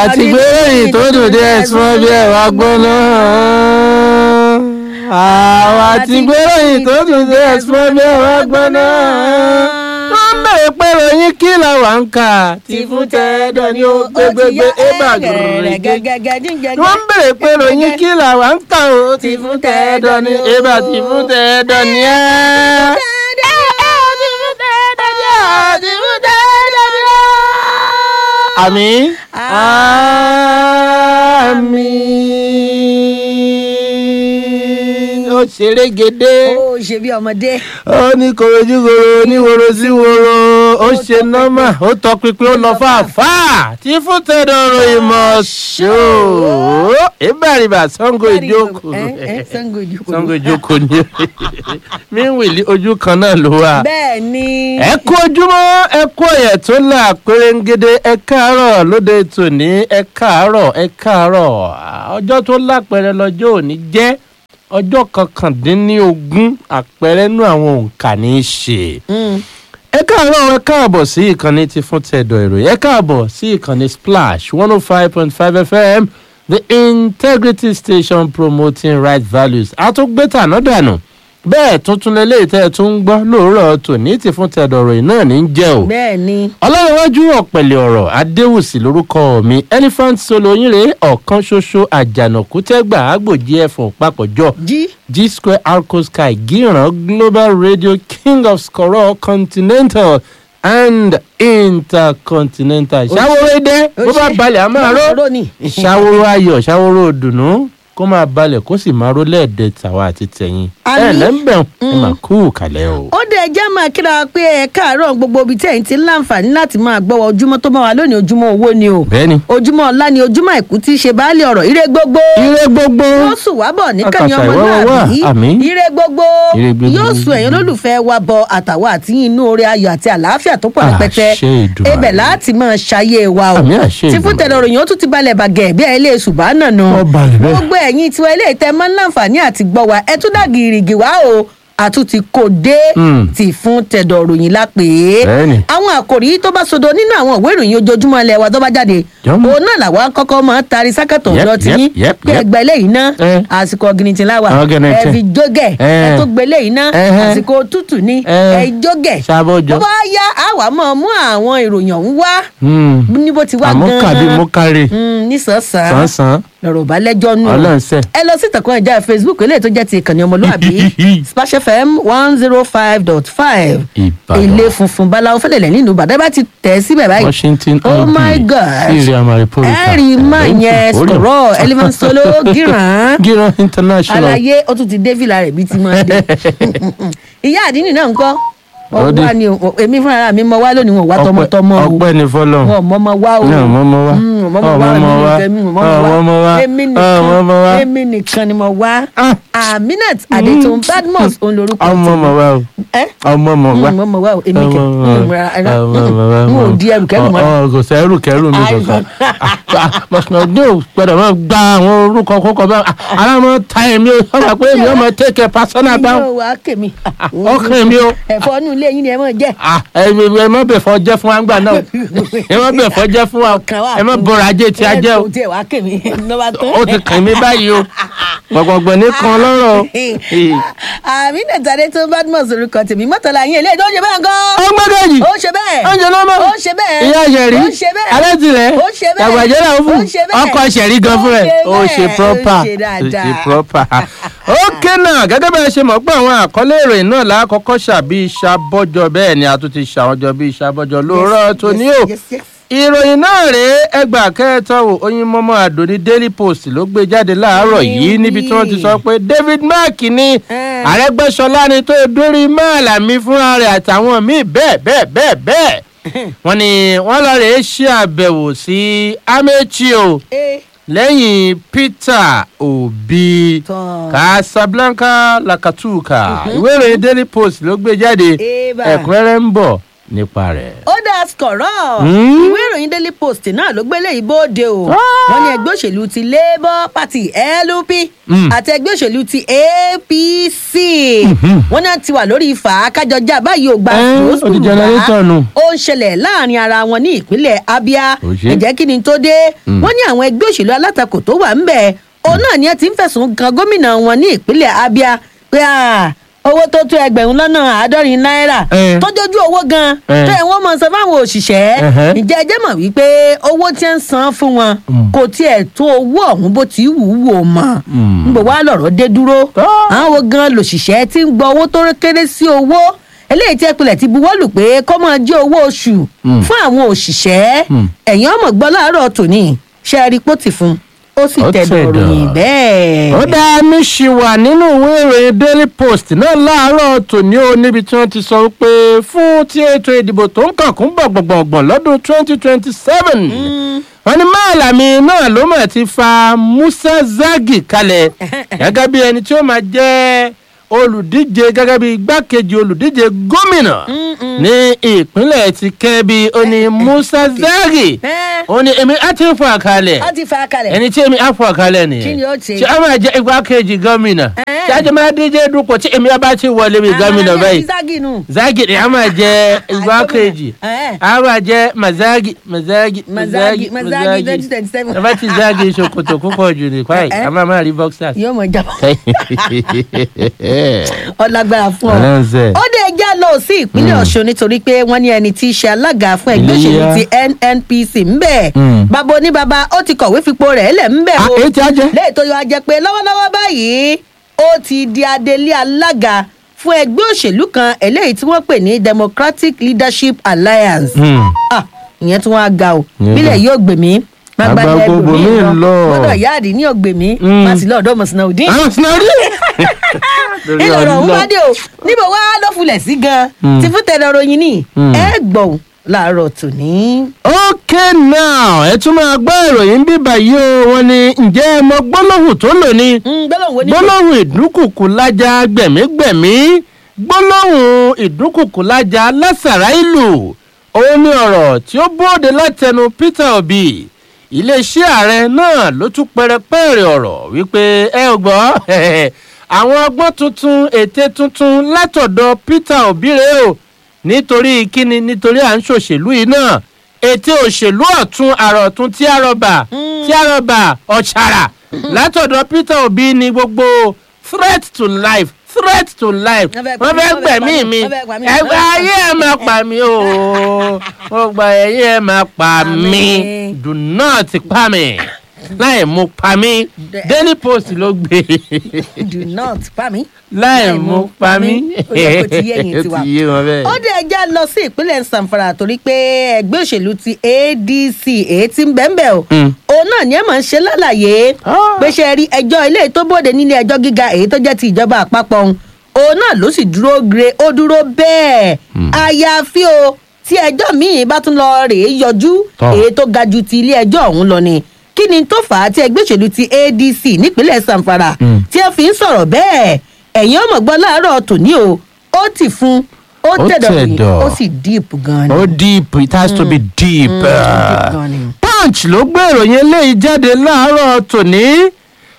àti gbẹ̀rẹ̀yìn tó dùn dé ẹ̀sùn bí ẹ̀ wá gbóná. àwa àti gbẹ̀rẹ̀yìn tó dùn dé ẹ̀sùn bí ẹ̀ wá gbóná. wọ́n ń bèrè pé ròyìn kí la wà ń kà tí fún tẹ́ẹ̀dọ̀ ni ó gbégbégbé ébà gẹ̀rẹ́gẹ́. wọ́n ń bèrè pé ròyìn kí la wà ń kà ó tí fún tẹ́ẹ̀dọ̀ ni ébà tí fún tẹ́ẹ̀dọ̀ ni ẹ́. Àmín. Àmín. Ó ṣeré gédé. ó ṣe bí ọmọdé. Ó ní korojúkoro oníworo sí woro. Ó ṣe nọ́mà. Ó tọpinpin ó lọ fàáfàá. Tí fún tẹ̀dọ̀rọ̀ ìmọ̀ ṣó. Ìbàrìbà Sango ìjókòó. ẹ ẹ sango ìjókòó. Sango ìjókòó ni. Míwìlì ojú kan náà ló wà bẹ́ẹ̀ ni. ẹ kú ojúmọ́ ẹ kú ọ̀yẹ̀ tó là pérégede ẹ káàárọ̀ lóde tòní ẹ káàárọ̀ ẹ káàárọ̀ ọjọ́ tó lápẹẹrẹ lọ́jọ́ òní jẹ́ ọjọ́ kọkàndínlógún àpẹẹrẹ nú àwọn òǹkà ní í ṣe. Mm. ẹ káàárọ̀ ẹ káàbọ̀ sí ìkànnì ti fún tẹ̀dọ̀ ìròyìn ẹ káàbọ̀ sí ìkànnì splash one oh five point five fm the integrity station promoting right values àtúgbẹ́tà náà dànù bẹ́ẹ̀ tuntun lélẹ́yìí tẹ́ ẹ tún ń gbọ́ lóòrọ̀ tòní ti fún tẹ̀dọ̀ ìròyìn náà ní í jẹ́ o bẹ́ẹ̀ ni. ọlọ́runwájú ọ̀pẹ̀lẹ̀ ọ̀rọ̀ adéwùsì lórúkọ mi elephant solo yínre ọ̀kan ṣoṣo àjànàkú tẹ́gbà àgbòjì ẹ̀fọ̀n papọ̀jọ jí. g square arco sky gíran global radio king of skoro continental and intercontinental ṣàwòrò ẹdẹ bó bá balẹ̀ a máa ró ró ni. ṣàwòrò ayọ̀ ṣàwòrò dùnú kó máa balẹ̀ kó sì máa ró lẹ́ẹ̀dẹ̀ tàwa àti tẹ̀yìn ẹ̀ Àmín. lẹ́ńbẹ̀ẹ́ ẹ máa kú kàlẹ́ o. ó dẹ̀ jẹ́ máa kíra pé ẹ káàárọ̀ gbogbo ibi tí ẹ̀yin ti ń láǹfààní láti máa gbọ́ wa ojúmọ́ tó máa wà lónìí ojúmọ́ owó ni o bẹ́ẹ̀ni ojúmọ́ ọlá ni ojúmọ́ àìkú tí í ṣe baálé ọ̀rọ̀ ire gbogbo ire gbogbo yóò sùn wá bọ̀ níkànnì Àkàṣà ìwọ́wọ́ wà, ọmọlúwàbí àmín. ire gbogbo Ire gbogbo. yóò sùn ẹ̀yin olólùfẹ́ wa bọ àtàwọn àti inú oore ayọ̀ àti àlàáfíà tó pọ̀ rẹpẹtẹ Àṣẹ Èdùmàrè. ebẹ̀ láti máa ṣayé wa o Àmín, àṣẹ tí fún Èdùmàrè. tẹ̀lé òròyìn ó tún ti balẹ̀ bàgẹ́ bí ẹ lè ṣùgbọ́n náà nù Ó balẹ̀ bẹ́ẹ̀. gbogbo ẹ̀yin tiwa ilé ìtẹ́ máa ń láǹfààní àti gbọ́ wa ẹ tún dà gìrìgì wá o àtúntì kò dé Mm. tì fún tẹ̀dọ̀ òròyìn lápè Bẹ́ẹ̀ni. àwọn àkòrí tó bá sodo nínú àwọn ìwé ìròyìn ojoojúmọ́ ilẹ̀ wa tó bá jáde Jọ́mọ́. òun náà làwa kọ́kọ́ máa ń tari sákàtọ̀ Yep, ọ̀dọ́ ti yep, yín yep, pé yep. ẹgbẹ́ eléyìí ná Eh. àsìkò ọ̀gìnìtì láwà Ọ̀gìnìtì. ẹ fi jógẹ̀ ẹ Eh. tó gbé eléyìí ná Eh. àsìkò tútù ní Eh. ẹ jógẹ̀ Ṣàbọ̀jọ. bó bá yá àwa máa mú àwọn ìròyìn ọ̀hún wá Hmm. ní bó ti wá àmọ́ kàbí mo kárí Mm, nísànsán sánsan lọ̀rọ̀ bá lẹ́jọ́ nù. ọlọ́ọ̀sẹ̀. ẹ lọ sí ìtàkùn ẹ̀já facebook eléyìí tó jẹ́ ti ìkànnì ọmọlúwàbí splash fm one zero five dot five Ìbàdàn. ilé funfun báláwo fẹ́lẹ̀lẹ̀ nínú ìbàdàn bá ti tẹ̀ síbẹ̀ báyìí. washington oh ib my god sírí amaripolita ẹ rí má yẹn sọ̀rọ̀ elephant solo gíran gíran international àlàyé ó tún ti dé fìlà rẹ̀ bí ti máa dé ìyá àdínì náà ń kọ́ Ó dé. ọwọ́ ni o- èmi fúnra mi mọ wá lónìí wọn wá tọmọtọmọ o ọpẹ́ ní fọlọ wọn mọ ọmọ wá o náà mọmọ wa Mm, ọmọ wa èmi nìkan èmi mọ ọmọ wa èmi ọmọ wa nìkan èmi nìkan ni mo wá Ah. aminat adetun badmus òun lorúkọ ọmọ ọmọ wa o ẹ ọmọ ọmọ wa Mm, ọmọ wa o èmi kẹ ọmọ Mm, ra- ra- ọmọ ọmọ wa n ò di ẹrù kẹrù mọ ọ kò sẹ́rù kẹrù mi Ai, kankan mọ̀sán ò gbọ́dọ̀ máa gba àwọn orúkọ kókó bá ara mọ́ ta èmi o sọ́nà pé èmi ọmọ tẹ́kẹ̀ pásánà bá yóò wá kèmí ọkàn mi o. ẹ̀fọ́ inú ilé yín ni ẹ mọ̀ jẹ́ Ah, ẹ ẹ má bẹ̀ fọ́ jẹ́ fún wa ńgbà náà ẹ má bẹ̀ fọ́ jẹ́ fún wa Ọkàn wa ẹ má kún. bọ̀rọ̀ ajé tí a jẹ́ o ẹ tiẹ̀ wá kèmí lọ́ba tán. ó ti kàn mí báyìí o gbọ̀ngbọ̀ngbọ̀n ní kan lọ́rọ̀ o. aminat adetun badmus orúkọ tèmi mọ́tàlá yín eléyìí tó ń ṣe bẹ́ẹ̀ gan. ó gbẹ́gẹ́jì ó ṣe bẹ́ẹ̀ oúnjẹ náà mọ̀ ó ṣe bẹ́ẹ̀ ìyá ṣẹ̀rí ó ṣe bẹ́ẹ̀ alẹ́tìlẹ̀ ó ṣe bẹ́ẹ̀ tàgbàjẹ́ náà fún ó ṣe bẹ́ẹ̀ ọkọ̀ ṣẹ̀rí gan fún rẹ̀ ó ó ṣe ṣe bẹ́ẹ̀, proper ó ṣe dáadáa. ó ṣe proper. ókè náà gẹ́gẹ́ bẹ́ẹ̀ ṣe mọ̀ pé àwọn àkọlé ìròyìn náà lákọ́kọ́ ṣàbí ìṣàbọ̀jọ bẹ́ẹ̀ ni a tún ti ṣàwọn jọ bí ìṣàbọ̀jọ lóòrọ̀ tó ní o Yes, yes, yes. ìròyìn náà rèé ẹgbà kẹtọ wò oyin mọmọ àdóní daily post ló gbé jáde láàárọ̀ yìí níbi tí wọ́n ti sọ pé david mark ní Eh. àrẹgbẹsọlá ni tó dórí máàlà mi fúnra rẹ̀ àtàwọn míì bẹ́ẹ̀ bẹ́ẹ̀ bẹ́ẹ̀ bẹ́ẹ̀ wọ́n ní wọ́n lọ rèé ṣe àbẹ̀wò sí amechi o Eh, lẹ́yìn peter obi tán. casablanca lakatuka ìwé ìròyìn daily post ló gbé jáde Eba. ẹ̀kúnrẹ́rẹ́ ń bọ̀ nípa rẹ̀. ó dá skọ̀rọ̀ Hmm? ìwé ìròyìn daily post náà ló gbélé ìbòde o wọ́n ní ẹgbẹ́ òṣèlú ti labour party lup Hmm. àti ẹgbẹ́ òṣèlú ti apc wọ́n náà ti wà lórí ìfà kájọjà báyìí ò gba Eh, sùúrù ó di generator nù. ó ń ṣẹlẹ̀ láàrin ara wọn ní ìpínlẹ̀ abia Ó ṣe. ẹ̀jẹ̀ kí ni tó dé wọ́n ní àwọn ẹgbẹ́ òṣèlú alátakò tó wà ń bẹ̀ òun náà ni ẹ ti ń fẹ̀sùn kan gómìnà wọn ní ìpínlẹ̀ abia pé ah, owó tó tó ẹgbẹ̀rún lọ́nà àádọ́rin náírà Eh. tó jójú owó gan Eh. tó ẹ̀ wọ́n mọ̀ san fáwọn òṣìṣẹ́ Ẹhẹ́. ǹjẹ́ ẹ jẹ́ mọ̀ wípé owó tí ń san fún wọn Mm. kò tiẹ̀ tó owó ọ̀hún bó ti wù ú wò mọ́ Mm. ń bọ̀ wá lọ̀rọ̀ dé dúró Ah. àwọn wo gan lòṣìṣẹ́ tí ń gbọ́ owó tó kéré sí owó eléyìí tí ẹpìlẹ̀ ti buwọ́lù pé kó máa jẹ́ owó oṣù Mm. fún àwọn òṣìṣẹ́ Mm. ẹ̀yìn ọmọ gbọ́ láàárọ̀ tòní ṣe é rí pọ́tì fún ó sì Ó tẹ̀dọ̀ tẹ̀dọ̀. ròyìn bẹ́ẹ̀. ó dáa ní ṣì wà nínú ìwé ìròyìn daily post náà láàárọ̀ tòní o níbi tí wọ́n ti sọ pé fún tí ètò ìdìbò tó ń kàn kún gbọ̀ngbọ̀ngbọ̀n lọ́dún twenty twenty seven wọ́n ní máàlámì náà ló mọ̀ ti fa musa zagi kalẹ̀ gẹ́gẹ́ bí ẹni tí ó máa jẹ́ olùdíje gẹ́gẹ́ bí igbákejì olùdíje gómìnà ní ìpínlẹ̀ ti kẹ́bi ó ní musa zagi Ẹ́, ó ní èmi á ti ń fọ àkàlẹ̀ ó ti fa kalẹ̀. ẹni tí èmi á fọ àkàlẹ̀ nìyẹn Kí ni ó ṣe? tí a máa jẹ igbákejì gómìnà Ẹ́. tí a jẹ máa díje dupò tí èmi bá ti wọlé bí gómìnà Àwọn báyìí ẹni Zagi nù. zagi ni a máa jẹ igbákejì Ẹ́. a máa jẹ mazagi mazagi Mazagi, Mazagi, 2027. ẹ bá ti zagi ṣòkòtò púpọ̀ jù ní kwai Ẹ́. a máa máa rí boxers. yóò mọ jábọ̀ ọlágbára fún ọ. Ọlọ́run ṣe. ó dé ẹjá lọ sí ìpínlẹ̀ ọ̀ṣun nítorí pé wọ́n ní ẹni tí í ṣe alága fún ẹgbẹ́ òṣèlú Iléyá. ti nnpc ń bẹ̀. Mm. bàbá oníbàbá ó ti kọ̀wé fipò rẹ̀ lẹ̀ ń bẹ̀ Ah, o. èyí tí a jẹ. léè tó yọ ajẹ́ pé lọ́wọ́lọ́wọ́ báyìí ó ti di adelé alága fún ẹgbẹ́ òṣèlú kan eléyìí tí wọ́n pè ní democratic leadership alliance. Hmm. Ah, ìyẹn tí wọ́n á ga o Ìyẹn bílẹ̀ yóò gbè mí Àgbà gbogbo mi lọ. gbọ́dọ̀ yáàdì ní ògbè mí Mm. má sì lọ́ọ̀dọ́ mọ̀sánná òdì àwọn sinari. ìlọrọ ọhún bá dé o níbo wá ló fulẹ̀ sí gan Mm. ti fún tẹ̀lé ròyìn ní Mm. ẹ gbọ̀n láàárọ̀ tòní. okay now ẹ tún máa gbọ́ ìròyìn bíbá yìí o wọn ni ǹjẹ́ ẹ mọ gbólóhùn tó lò ní gbọ́dọ̀ wo ni. gbólóhùn ìdúnkùkù lájà gbẹ̀mígbẹ̀mí gbólóhùn ìdúnkùkù lájà lásàrá ìlú òun ni ọ̀rọ̀ tí ó bóde látẹnu peter obi iléeṣẹ́ ààrẹ náà ló tún pẹrẹpẹrẹ ọ̀rọ̀ wípé ẹ ò gbọ́ àwọn ọgbọ́n tuntun ète tuntun látọ̀dọ̀ peter obi rèé o nítorí kíni nítorí à ń ṣòṣèlú yìí náà ète òṣèlú ọ̀tún àrọ̀tún tí a rọ̀bà tí a rọ̀bà ọ̀ṣàrà látọ̀dọ̀ peter obi ni gbogbo threat to life threat to life Wọ́n fẹ́ pa wọ́n mí, fẹ́ wọ́n fẹ́ gbẹ̀mí pa mí, mi wọ́n fẹ́ pa mí. ẹgbẹ́ ayé ẹ̀ máa pa mí o wọ́n gba ẹ̀yìn ẹ̀ máa pa mí Àmín. do not pa mí láì mú pa mí daily post ló gbé do not pa mí. láì mú pa mí ó yẹ kó ti yé ẹ̀yin tiwa. ó ti yé wọn bẹ́ẹ̀. ó dé ẹja lọ sí ìpínlẹ̀ sanfara torí pé ẹgbẹ́ òṣèlú ti adc èyí tí ń bẹ́ẹ̀ o Mm. òun náà ni ẹ máa ń ṣe lálàyé Ah. pé ṣe rí ẹjọ́ ilé tó bòde nílé ẹjọ́ gíga èyí tó jẹ́ ti ìjọba àpapọ̀ ọ̀hún òun náà ló sì dúró gre ó dúró bẹ́ẹ̀ àyàfi o tí ẹjọ́ míì bá tún lọ rèé yọjú Tọ́. èyí tó ga ju ti ilé ẹjọ́ ọ̀hún lọ ni kí ni tó fà á tí ẹgbẹ́ òṣèlú ti adc nípínlẹ̀ sanfara Mm. tí ẹ fi ń sọ̀rọ̀ bẹ́ẹ̀ ẹ̀yin ọmọ gbọ́ láàárọ̀ tòní o ó ti fún ó Ó tẹ̀dọ̀ rìn tẹ̀dọ̀. ó sì deep gan ni. ó deep it has to be deep. Mm, ó deep gan ni. punch ló gbé ìròyìn eléyìí jáde láàárọ̀ tòní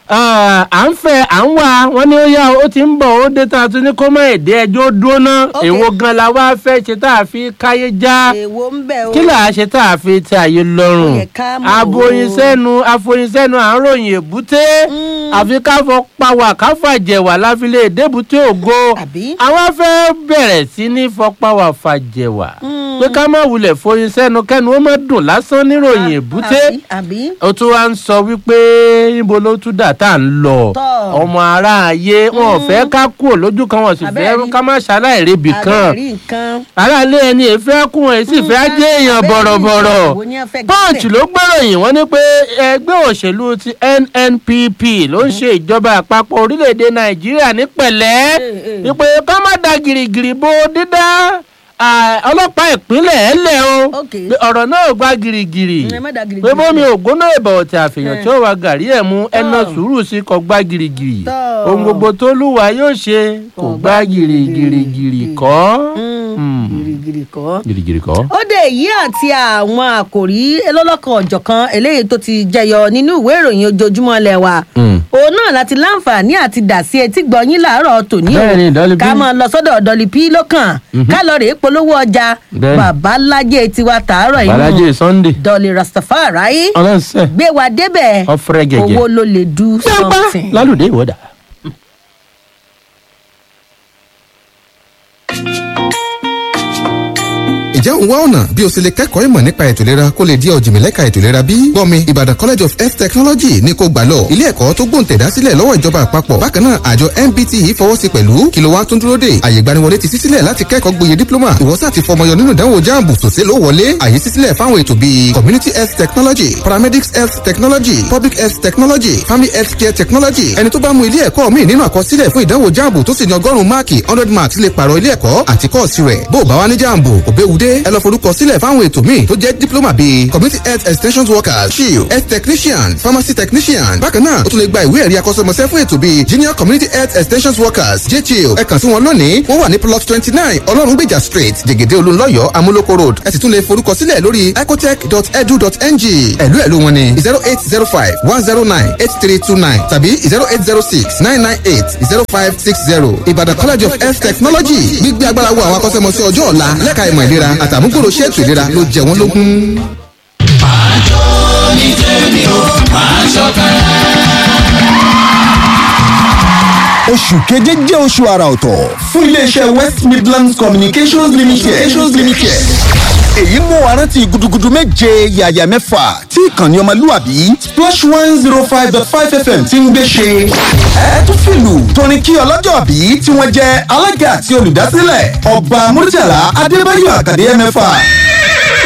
Ah, à ń fẹ́ à ń wá wọn ní ó yá o, ó ti ń bọ̀ ó dé tá a tún ní kó má èdè ẹjọ́ dúró ná Ok. èwo gan la wá fẹ́ ṣe tá a fi káyé já èwo ń bẹ̀ o. kí là á ṣe tá a fi tẹ àyè lọ́rùn Ó yẹ ká mọ̀ o. aboyinsẹ́nu afoyinsẹ́nu à ń ròyìn èbúté Mm. àfi káfọ pawà káfàjẹwà láfilẹ̀ èdèbúté ògo Àbí? àwọn fẹ́ bẹ̀rẹ̀ sí ní fọpáwà fàjẹwà Mm. pé ká má wulẹ̀ foyinsẹ́nu kẹ́nu ó má dùn lásán níròyìn èbúté àbí àbí. ó tún wá ń sọ wípé níbo ló tún dà tá à ń lọ Tọ́. ọmọ aráàyè wọn ò fẹ́ ká kúrò lójú kan wọn sì fẹ́ Abẹ́rẹ́. ká má ṣaláìrebì kan àbẹ̀rí nǹkan. aráàlú ẹni èéfẹ́ kún ẹ̀ sì fẹ́ jẹ́ èèyàn Abẹ́rẹ́ bọ̀rọ̀bọ̀rọ̀ nǹkan wo ni a fẹ́ gbé punch bẹ̀? ló gbèròyìn wọn ní pé ẹgbẹ́ òṣèlú ti nnpp ló ń ṣe ìjọba àpapọ̀ orílẹ̀-èdè nàìjíríà ní pẹ̀lẹ́ Eh, eh. wípé ká má da gìrìgìrì bo dídá ah, ọlọ́pàá ìpínlẹ̀ ẹ̀ lẹ̀ o Ok. pé ọ̀rọ̀ náà gba gìrìgìrì ẹ má da gìrìgìrì pé bómi sílẹ̀. ògbóná ìbà ọ̀tẹ̀ àfihàn Eh. tí ó wà gàrí ẹ̀ mú ẹná Tọ́. sùúrù sí kò gbá gìrìgìrì Tọ́. ohun gbogbo tó lúwa yóò ṣe kò Kò gbá gbá gìrìgìrì gìrìgìrì kọ́. Mm. Hmm. gírígírí kọ́ girigiri kọ́. ó dé èyí àti àwọn àkòrí lọ́lọ́kan ọ̀jọ̀kan eléyìí tó ti jẹyọ nínú ìwé ìròyìn ojoojúmọ́ ilẹ̀ wa Mm. òun náà láti láǹfààní àti dà sí etí gbọ̀nyìn láàárọ̀ tòní o Bẹ́ẹ̀ni, Dolly P. ká máa lọ sọ́dọ̀ Dolly P lọ́kàn ká lọ rèé polówó ọjà Bẹ́ẹ̀ni. babalájé tiwa tàárọ̀ yìí balaje sunday Dolly Rastafari ọlọ́sẹ̀ gbé wa débẹ̀ ọ̀fẹ́rẹ́ gẹ̀gẹ̀. owó ló lè du dápá something. lálùdé ìwọ́dà. Ǹjẹ́ òun wá ọ̀nà bí o ṣe lè kẹ́kọ̀ọ́ ìmọ̀ nípa ètò ìlera kó lè di ọ̀jìnmílẹ́ka ètò ìlera bí? Gbọ́mi Ìbàdàn College of Health Technology ní kó gbà lọ. Ilé ẹ̀kọ́ tó gbòǹtẹ̀dá sílẹ̀ lọ́wọ́ ìjọba àpapọ̀. Bákan náà àjọ MBTE fọwọ́ sí pẹ̀lú kí ló wá tún dúró dè. Àyè ìgbaniwọlé ti ṣí sílẹ̀ láti kẹ́kọ̀ọ́ gboyè dípílọ́mà. Ìwọ́sà ti fọmọyọ nínú ìdánwò jáàmù tòṣe ló wọlé. Àyè ṣí sílẹ̀ fáwọn ètò bíi Community Health Technology, Paramedics Health Technology, Public Health Technology, Family Health Care Technology. Ẹni tó bá mú ilé ẹ̀kọ́ míì nínú àkọsílẹ̀ fún ìdánwò jáàmù tó sì ní ọgọ́rùn-ún máàkì hundred marks lè pààrọ̀ ilé ẹ̀kọ́ àti kọ́ọ̀sì rẹ̀. Bó o bá wá ní jáàmù, òbẹ́wudé ẹ lọ forúkọ sílẹ̀ fáwọn ètò míì tó jẹ́ diploma bíi community health extension workers shield health technician pharmacy technician bákan náà o tún lè gba ìwé ẹ̀rí akọ́ṣẹ́mọṣẹ́ fún ètò bíi junior community health extension workers jchiel ẹ kàn sí wọn lónìí wọ́n wà ní plot twenty nine ọlọ́rungbèjà street jẹ̀gẹ̀dẹ̀ olúńlọ́yọ̀ amúlòkó road ẹ sì tún lè forúkọ sílẹ̀ lórí ecotech.edu.ng ẹ̀lú ẹ̀lú wọn ni zero eight zero five one zero nine eight three two nine tàbí zero eight zero six nine nine eight zero five six zero ìbàdàn college of health technology gbígbé agbára wo àwọn akọ́ṣẹ́mọṣẹ́ ọjọ́ ọ̀la lẹ́ka ìmọ̀ ìlera àtàmúgbòrò ṣètò ìlera ló jẹ wọ́n lógún. oṣù keje jẹ́ oṣù àrà ọ̀tọ̀ fún iléeṣẹ́ west midlands communications limited. communications limited. èyí mú wa rántí gudugudu méje yàyà mẹ́fà tí ìkànnì ọmọlúwàbí splash one zero five dot five fm ti ń gbé ṣe. ẹ tún fìlù tóní kí ọlọ́jọ́ bí tí wọ́n jẹ́ alága àti olùdásílẹ̀ ọba murtala adébáyọ̀ àkàdé mẹ́fà